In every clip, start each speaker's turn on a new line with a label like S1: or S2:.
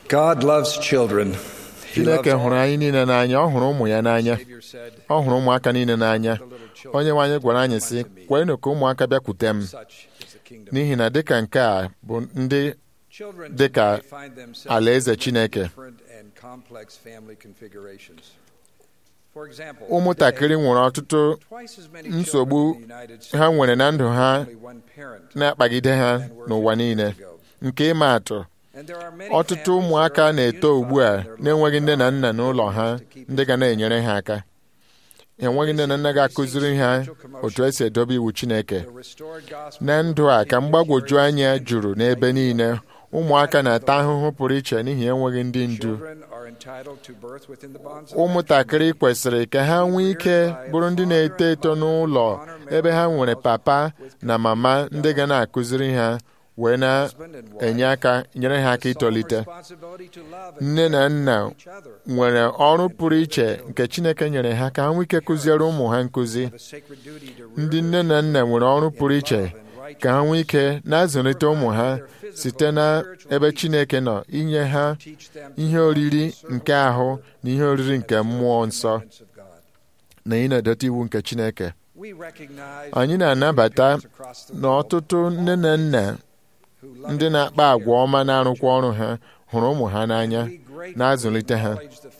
S1: God loves children. He loves
S2: chineke hụrụ
S1: all.
S2: anyị niile n'anya ọ hụrụ ụmụ ya n'anya
S1: Savior said,
S2: ọ hụrụ ụmụaka niile n'anya onye nwe anyị gwara anyị sị kwenụ ka ụmụaka bịakwute m
S1: Such is the kingdom.
S2: n'ihi na dịka nke a bụ ndị
S1: Children
S2: dị ka
S1: today find themselves
S2: alaeze
S1: in
S2: Chineke.
S1: different and complex family configurations. For example,
S2: ụmụntakịrị
S1: today,
S2: nwere ọtụtụ
S1: twice as many
S2: nsogbu
S1: children in the United States
S2: ha nwere na ndụ ha
S1: have only one parent
S2: na-akpagide ha
S1: than were
S2: n'ụwa
S1: 50
S2: niile
S1: years ago.
S2: nke ịma atụ
S1: And there are many
S2: ọtụtụ
S1: families
S2: ụmụaka
S1: that are
S2: na-eto ugbu a
S1: unified in their
S2: na-enweghị nne na
S1: love
S2: nna
S1: for
S2: n'ụlọ
S1: God
S2: ha
S1: to keep
S2: ndị ga na-enyere ha aka enweghị nne na nna ga-akụziri ha otu esi edobe iwu Chineke
S1: the restored gospel
S2: na ndụ a ka mgbagwoju anya juru n'ebe niile ụmụaka na-ata ahụhụ pụrụ iche n'ihi enweghị ndị ndu
S1: Children are entitled to birth within the bonds of
S2: ụmụntakịrị kwesịrị ka ha nwee ike bụrụ ndị na-eto eto n'ụlọ ebe ha nwere papa na mama ndị ga na-akụziri ha wee na-enye aka nyere ha aka itolite nne na nna nwere ọrụ pụrụ iche nke Chineke nyere ha ka ha nwee ike kụziere ụmụ ha nkụzi ndị nne na nna nwere ọrụ pụrụ iche ka ha nwee ike na-azụlite ụmụ ha site na ebe Chineke nọ inye ha ihe oriri nke ahụ na ihe oriri nke mmụọ nsọ na ị na-edote iwu nke Chineke anyị na-anabata na ọtụtụ nne na nna ndị na-akpa agwa ọma na-arụkwa ọrụ ha hụrụ ụmụ ha n'anya na-azụlite ha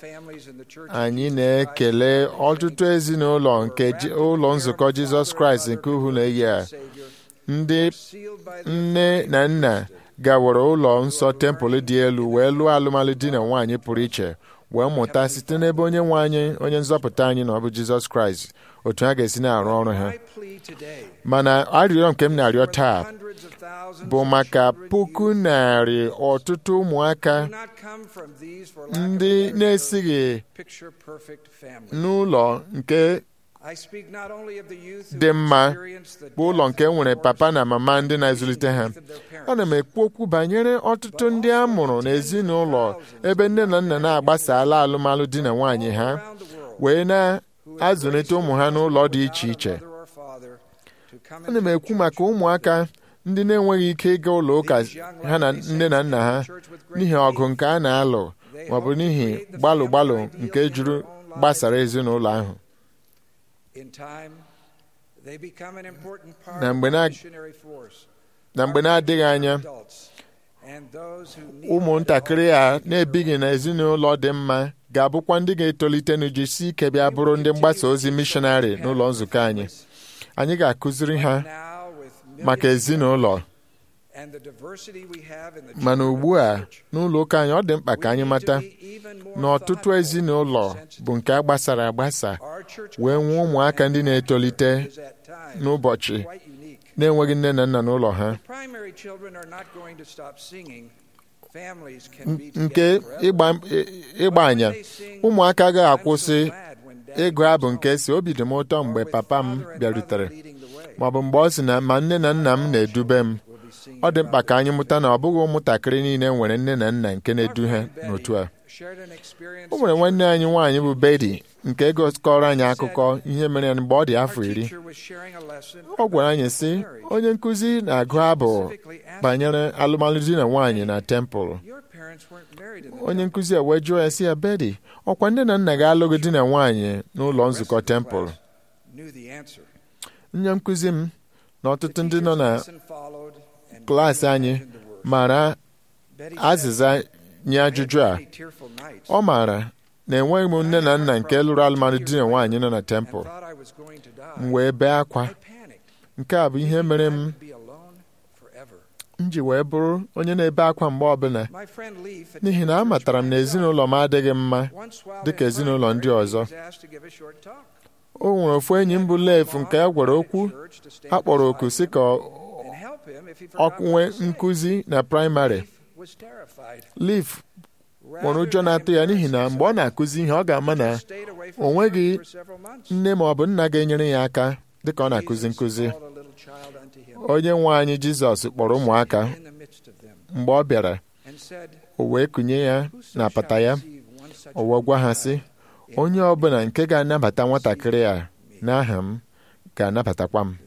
S2: anyị na-ekele ọtụtụ ezinụlọ nke ji- ụlọ nzukọ Jizọs Kraịst nke uhu na-eyi a ndị nne na nna gawara ụlọ nsọ tempụl dị elu wee lụọ alụmalụ di na nwaanyị pụrụ iche wee mụta site n'ebe onye nwe anyị onye nzọpụta anyị na ọ bụ Jizọs Kraịst otu ha ga-esi na-arụ ọrụ ha mana arịrịọ nke m na-arịọ taa bụ maka puku narị ọtụtụ ụmụaka ndị na-esighị n'ụlọ nke dị mma bụ ụlọ nke nwere papa na mama ndị na-ezulite ha ana m ekwu okwu banyere ọtụtụ ndị a mụrụ n'ezinụlọ ebe nne na nna na-agbasala alụmalụ di na nwaanyị ha wee na-azụlite ụmụ ha n'ụlọ dị iche iche ana m ekwu maka ụmụaka ndị na-enweghị ike ịga ụlọ ụka ha na nne na nna ha n'ihi ọgụ nke a na-alụ maọbụ n'ihi gbalụ gbalụ nke juru gbasara ezinụlọ ahụ
S1: na mgbe na
S2: na mgbe na-adịghị anya ụmụntakịrị a na-ebighị n'ezinụlọ dị mma ga-abụkwa ndị ga-etolite n'ujisi ike bịa bụrụ ndị mgbasa ozi mishọnarị n'ụlọ nzukọ anyị anyị ga-akụziri ha maka ezinụlọ mana ugbu a n'ụlọ ụka anyị ọ dị mkpa ka anyị mata na ọtụtụ ezinụlọ bụ nke a gbasara agbasa wee nwee ụmụaka ndị na-etolite n'ụbọchị na-enweghị nne na nna n'ụlọ ha nke ịgba ịgba anya ụmụaka agaghị akwụsị ịgụ abụ nke si obi dị m ụtọ mgbe papa m bịarutere maọbụ mgbe ọ sị na ma nne na nna m na-edube m ọ dị mkpa ka anyị mụta na ọ bụghị ụmụntakịrị niile nwere nne na nna nke na-edu ha n'otu a o nwere nwanne anyị nwaanyị bụ Bedi nke gụkọrọ anyị akụkọ ihe mere ya mgbe ọ dị afọ iri ọ gwara anyị sị onye nkụzi na-agụ abụ banyere alụmalụ di na nwaanyị na tempụl onye nkụzi a wee jụọ ya sị ya Bedi ọkwa nne na nna ga-alụghị di na nwaanyị n'ụlọ nzukọ tempụl nne nkụzi m na ọtụtụ ndị nọ na klaasị anyị mara azịza nye ajụjụ a ọ maara na enweghị m nne na nna nke lụrụ alụmalụ di na nwaanyị nọ na tempụl m wee bee akwa nke a bụ ihe mere m m ji wee bụrụ onye na-ebe akwa mgbe ọbụla n'ihi na amatara m na ezinụlọ m adịghị mma dịka ezinụlọ ndị ọzọ o nwere ofu enyi m bụ Leif nke a gwara okwu a kpọrọ oku si ka ọ nwee nkụzi na praịmarị Leif nwere ụjọ na-atụ ya n'ihi na mgbe ọ na-akụzi ihe ọ ga-ama na o nweghị nne ma ọ bụ nna ga-enyere ya aka dịka ọ na-akụzi nkụzi onye nwe anyị Jizọs kpọrọ ụmụaka mgbe ọ bịara o wee kụnye ya na apata ya o wee gwa ha sị onye ọbụla nke ga-anabata nwatakịrị a n'aha m ga-anabatakwa m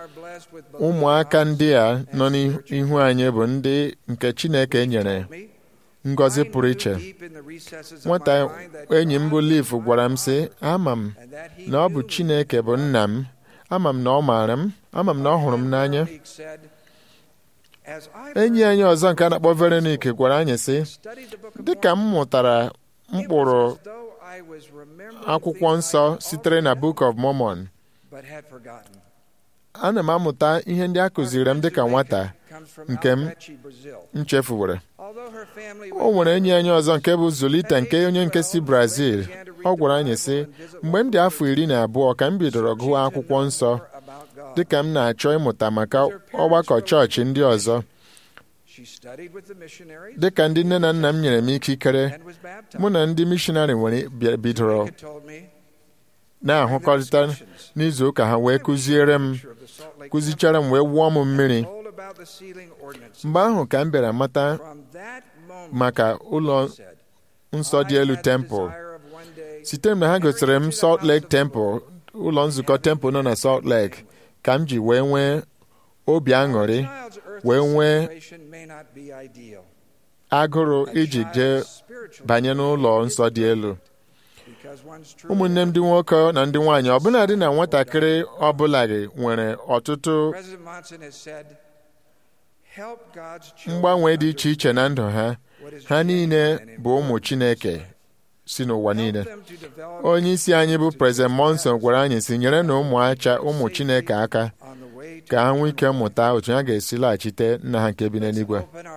S2: ụmụaka ndị a nọ n'ihu anyị bụ ndị nke Chineke nyere ngọzi pụrụ iche nwata enyi m bụ Liv gwara m sị ama m na ọ bụ Chineke bụ nna m ama m na ọ maara m ama m na ọ hụrụ m n'anya enyi anyị ọzọ nke a na-akpọ Veronica gwara anyị sị dịka m mụtara mkpụrụ akwụkwọ nsọ sitere na Book of Mormon ana m amụta ihe ndị a kụziri m dịka nwata nke m nchefuwere o nwere enyi anyị ọzọ nke bụ Zulita nke onye nke si Brazil ọ gwara anyị sị mgbe m dị afọ iri na abụọ ka m bidoro gụọ akwụkwọ nsọ dịka m na-achọ ịmụta maka ọgbakọ chọọchị ndị ọzọ dịka ndị nne na nna m nyere m ikikere mụ na ndị mishonarị nwere bidoro na-ahụkọrịta n'izu ụka ha wee kụziere m kụzichara m wee wụọ m mmiri mgbe ahụ ka m bịara mata maka ụlọ nsọ dị elu tempụl site m na ha gosiri m Salt Lake Temple ụlọ nzukọ tempụl nọ na Salt Lake ka m ji wee nwee obi aṅụrị wee nwee agụrụ iji jee banye n'ụlọ nsọ dị elu ụmụnne m ndị nwoke na ndị nwaanyị ọbụladị na nwatakịrị ọbụla gị nwere ọtụtụ mgbanwe dị iche iche na ndụ ha ha niile bụ ụmụ Chineke si n'ụwa niile onye isi anyị bụ President Monson gwara anyị si nyere na ụmụacha ụmụ Chineke aka ka ha nwee ike mụta otu ha ga-esi laghachite nna ha nke bi n'eluigwe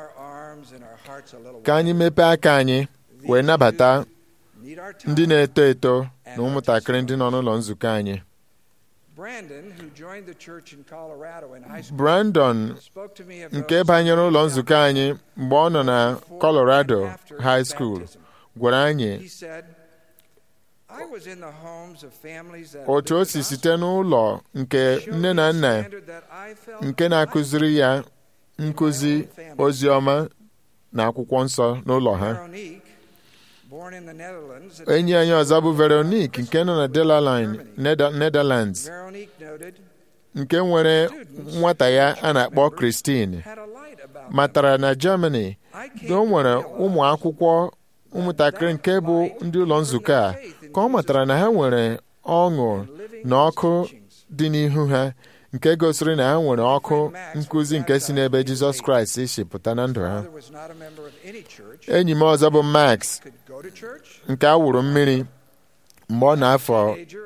S2: ka anyị mepee aka anyị wee nabata ndị na-eto eto na ụmụntakịrị ndị nọ n'ụlọ nzukọ anyị Brandon nke banyere ụlọ nzukọ anyị mgbe ọ nọ na Colorado High School gwara anyị otu o si site n'ụlọ nke nne na nna nke na-akụziri ya nkụzi ozi ọma na akwụkwọ nsọ n'ụlọ ha enyi anyị ọzọ bụ Veronique nke nọ na Delaline Netherlands nke nwere nwata ya a na-akpọ Christine matara na Germany na o nwere ụmụ akwụkwọ ụmụntakịrị nke bụ ndị ụlọ nzukọ a ka ọ matara na ha nwere ọṅụ na ọkụ dị n'ihu ha nke gosiri na ha nwere ọkụ nkụzi nke si n'ebe Jizọs Kraịst si pụta na ndụ ha enyi m ọzọ bụ Max nke a wụrụ mmiri mgbe ọ na-afọ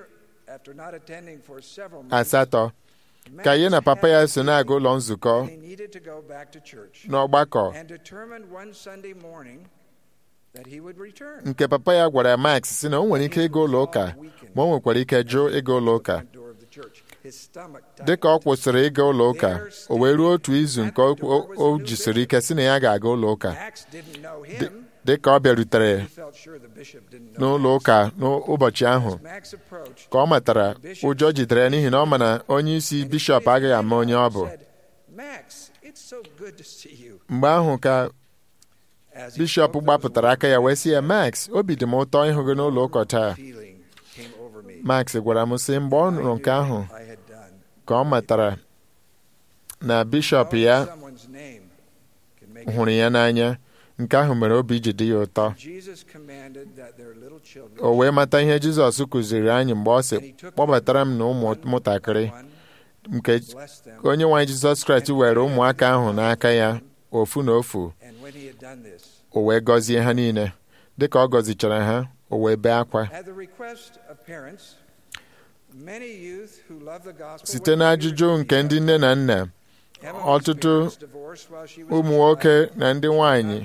S2: asatọ ka ya na papa ya so na-aga ụlọ nzukọ n'ọgbakọ nke papa ya gwara Max si na o nwere ike ịga ụlọ ụka ma o nwekwara ike jụ ịga ụlọ ụka dị ka ọ kwụsịrị ịga ụlọ ụka o wee ruo otu izu nke o jisiri ike si na ya ga-aga ụlọ ụka dị ka ọ bịarutere n'ụlọ ụka n'ụbọchị ahụ ka ọ matara ụjọ jidere ya n'ihi na ọ ma na onye isi bishọp agaghị ama onye ọ bụ mgbe ahụ ka bishọp gbapụtara aka ya wee sị ya Max obi dị m ụtọ ịhụ gị n'ụlọ ụka taa Max gwara m sị mgbe ọ nụrụ nke ahụ ka ọ matara na bishọp ya hụrụ ya n'anya nke ahụ mere obi ji dị ya ụtọ o wee mata ihe Jizọs kụziri anyị mgbe ọ sị kpọbatara m na ụmụntakịrị nke onye nwe anyị Jizọs Kraịst were ụmụaka ahụ n'aka ya ofu na ofu o wee gọzie ha niile dịka ọ gọzichara ha o wee bee akwa site n'ajụjụ nke ndị nne na nna ọtụtụ ụmụ nwoke na ndị nwanyị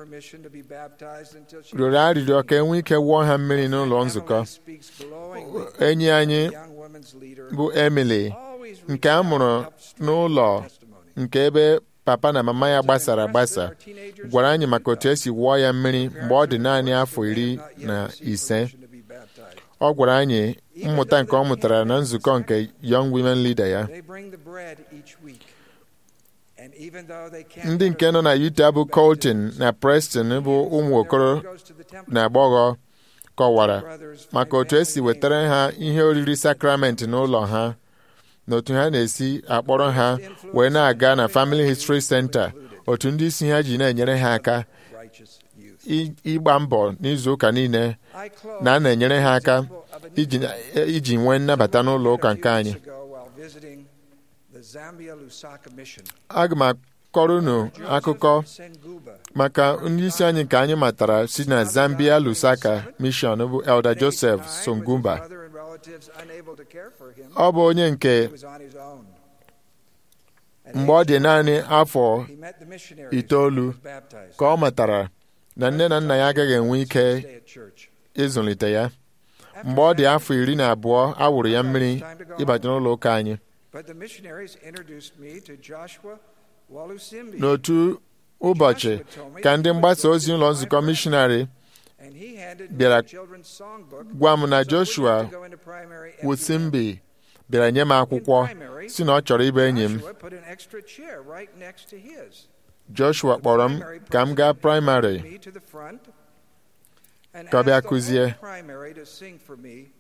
S2: rịọrọ arịrịọ ka enwee ike wụọ ha mmiri n'ụlọ nzukọ enyi anyị bụ Emily nke a mụrụ n'ụlọ nke ebe papa na mama ya gbasara agbasa gwara anyị maka otu esi wụọ ya mmiri mgbe ọ dị naanị afọ iri na ise ọ gwara anyị mmụta nke ọ mụtara na nzukọ nke Young Women Leader ya ndị nke nọ na Utah bụ Colton na Preston bụ ụmụ okoro na agbọghọ kọwara maka otu esi wetara ha ihe oriri sakramenti n'ụlọ ha na otu ha na-esi akpọrọ ha wee na-aga na Family History Center otu ndị isi ha ji na-enyere ha aka ị- ịgba mbọ n'izu ụka niile
S1: I close
S2: na a na-enyere ha aka
S1: with the example of an
S2: iji
S1: individual
S2: iji nwee nnabata n'ụlọ ụka
S1: a
S2: nke
S1: few
S2: anyị
S1: weeks ago while visiting the Zambia Lusaka mission.
S2: aga m akọrọ unu akụkọ
S1: Joseph Senguba,
S2: maka ndị isi anyị nke anyị matara si na Zambia Lusaka mission bụ Elder
S1: faced
S2: Joseph
S1: time with his
S2: Songumba
S1: mother and relatives unable to care for him.
S2: ọ bụ onye nke
S1: He was on his own. At
S2: mgbe ọ dị
S1: age
S2: naanị afọ
S1: he met the missionaries
S2: itoolu
S1: and was baptized.
S2: ka ọ matara na nne na nna ya agaghị enwe ike
S1: Stay at church.
S2: ịzụlite ya mgbe ọ dị afọ iri na abụọ a wụrụ ya mmiri ịbata n'ụlọ ụka anyị
S1: But the missionaries introduced me to Joshua Walusimbi.
S2: n'otu ụbọchị ka ndị mgbasa ozi ụlọ nzukọ mishonarị
S1: and he handed
S2: bịara
S1: me a children's songbook
S2: gwa m na
S1: so I wouldn't
S2: Joshua
S1: have to go into primary every
S2: Wusimbi bịara nye m akwụkwọ si na ọ chọrọ ịbụ enyi m
S1: Joshua put an extra chair right next to his.
S2: Joshua kpọrọ m ka m gaa praịmarị
S1: Me to the front and
S2: Ka ọ bịa
S1: asked the
S2: kụzie.
S1: whole primary to sing for me,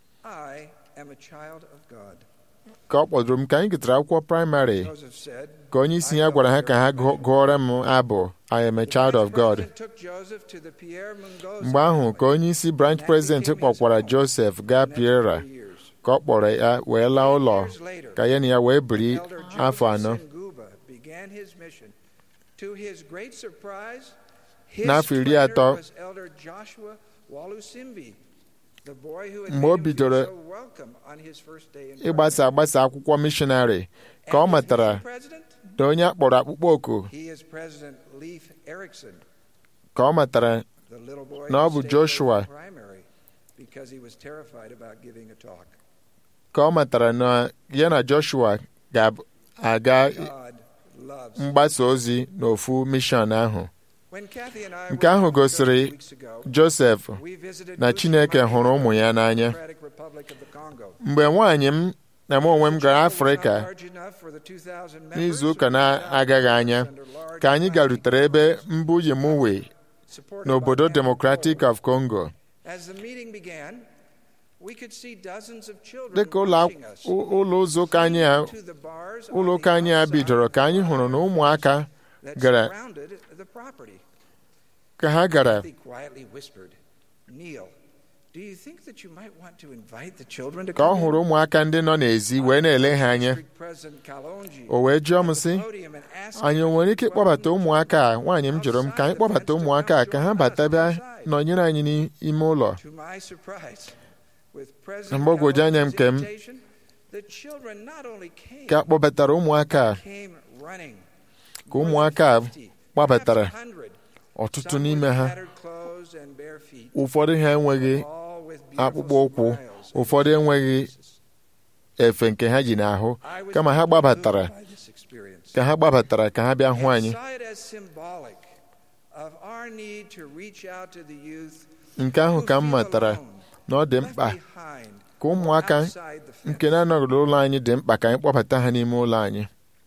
S1: I am a child of God.
S2: ka ọ kpọdụrụ m ka anyị gụtara akwụkwọ praịmarị
S1: Joseph said,
S2: ka onye isi ya gwara ha ka ha gụ- gụọrọ m abụ I am a child of God
S1: President took Joseph to the Pierre Mungoza
S2: mgbe ahụ ka onye isi branch president kpọkwara Joseph gaa Piera
S1: years.
S2: ka ọ kpọrọ ya wee laa ụlọ
S1: Years later,
S2: ka ya na ya wee biri
S1: Elder
S2: afọ
S1: Joseph
S2: anọ
S1: Senguba began his mission. To his great surprise, his
S2: N'afọ iri
S1: trainer
S2: atọ,
S1: was Elder Joshua Walusimbi, the boy who had
S2: mgbe o
S1: made him
S2: bidoro
S1: feel so welcome on his first day in
S2: ịgbasa agbasa akwụkwọ mishonarị ka ọ
S1: And his
S2: matara
S1: mission president?
S2: na onye akpọrọ akpụkpọ oku
S1: He is President Leif Erikson,
S2: ka ọ matara
S1: the little boy
S2: Na ọ
S1: who
S2: bụ
S1: stayed
S2: Joshua.
S1: away from primary because he was terrified about giving a talk.
S2: ka ọ matara na ya na Joshua ga-aga
S1: God loves
S2: mgbasa ozi n'ofu mishọn ahụ
S1: When Kathy and I
S2: Nke
S1: were
S2: ahụ
S1: in Congo
S2: gosiri
S1: weeks ago,
S2: Joseph
S1: we visited
S2: na Chineke
S1: Bushman
S2: hụrụ ụmụ ya
S1: in the
S2: n'anya
S1: Democratic Republic of the Congo.
S2: mgbe nwaanyị m na m onwe m gara
S1: The chapel was
S2: Afrịka
S1: not large enough for the 2,000 members
S2: n'izu ụka
S1: or 2,000
S2: na-agaghị anya
S1: under large
S2: ka anyị
S1: planning
S2: garutere ebe mbụ Yemuwe
S1: supported
S2: n'obodo
S1: by
S2: Democratic
S1: Angola.
S2: of Congo
S1: As the meeting began, we could see dozens of children
S2: dịka ụlọ
S1: watching us.
S2: akwụ- ụlọ ụzọ ụka anyị a
S1: To the bars on
S2: ụlọ
S1: the
S2: ụka anyị a
S1: outside
S2: bidoro ka anyị
S1: of the
S2: hụrụ na
S1: fire
S2: ụmụaka
S1: that
S2: gara
S1: surrounded the property.
S2: ka ha gara
S1: Kathy quietly whispered, Neil, do you think that you might want to invite the children to
S2: ka ọ
S1: come in?"
S2: hụrụ ụmụaka ndị nọ n'ezi wee na-ele ha anya
S1: District President Kalonji
S2: o wee jụọ m
S1: at the
S2: sị
S1: podium and asked
S2: anyị o
S1: me
S2: nwere
S1: to
S2: ike ịkpọbata
S1: welcome
S2: ụmụaka a nwaanyị m jụrụ m ka anyị kpọbata ụmụaka a ka ha bata bịa nọnyere anyị n'ime ụlọ
S1: To my surprise, with
S2: Na
S1: President
S2: mgbagwoju anya m
S1: Kalonji's
S2: nke m,
S1: invitation, the children not only came,
S2: ka a kpọbatara ụmụaka a
S1: came running.
S2: ka ụmụaka a
S1: More than 50,
S2: gbabatara
S1: perhaps 100,
S2: ọtụtụ
S1: some
S2: n'ime
S1: with
S2: ha
S1: tattered clothes and bare feet,
S2: ụfọdụ ha enweghị
S1: all with beautiful
S2: akpụkpọ ụkwụ
S1: smiles on
S2: ụfọdụ
S1: their
S2: enweghị
S1: faces.
S2: efe nke ha ji n'ahụ
S1: I was
S2: kama ha
S1: moved
S2: gbabatara
S1: by this experience.
S2: ka ha gbabatara ka ha bịa hụ
S1: And
S2: anyị
S1: saw it as symbolic of our need to reach out to the youth
S2: nke ahụ
S1: who
S2: ka m
S1: feel
S2: matara
S1: alone,
S2: na ọ dị
S1: left
S2: mkpa
S1: behind,
S2: ka ụmụaka
S1: outside the fence.
S2: nke na-anọghị n'ụlọ anyị dị mkpa ka anyị kpọbata ha n'ime ụlọ anyị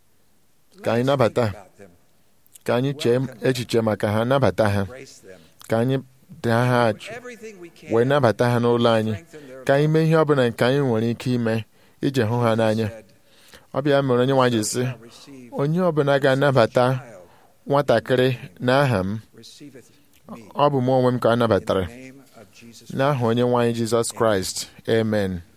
S2: ka anyị
S1: Let's
S2: nabata.
S1: think about them,
S2: ka anyị chee echiche maka ha nabata ha
S1: embrace them,
S2: ka anyị daa ha
S1: do
S2: ajụ
S1: everything we can
S2: wee nabata ha n'ụlọ anyị
S1: strengthen their
S2: ka anyị
S1: love.
S2: mee ihe ọbụla nke anyị nwere ike ime iji hụ ha n'anya
S1: Said,
S2: ọ bịa mere onye nwaanyị
S1: "Whoso
S2: sị
S1: shall receive
S2: onye ọbụla ga-anabata
S1: child
S2: nwatakịrị n'aha m
S1: receiveth me."
S2: ọ bụ mụ onwe m ka a
S1: In the
S2: nabatara
S1: name of Jesus
S2: n'aha onye nwaanyị Jizọs Kraịst amen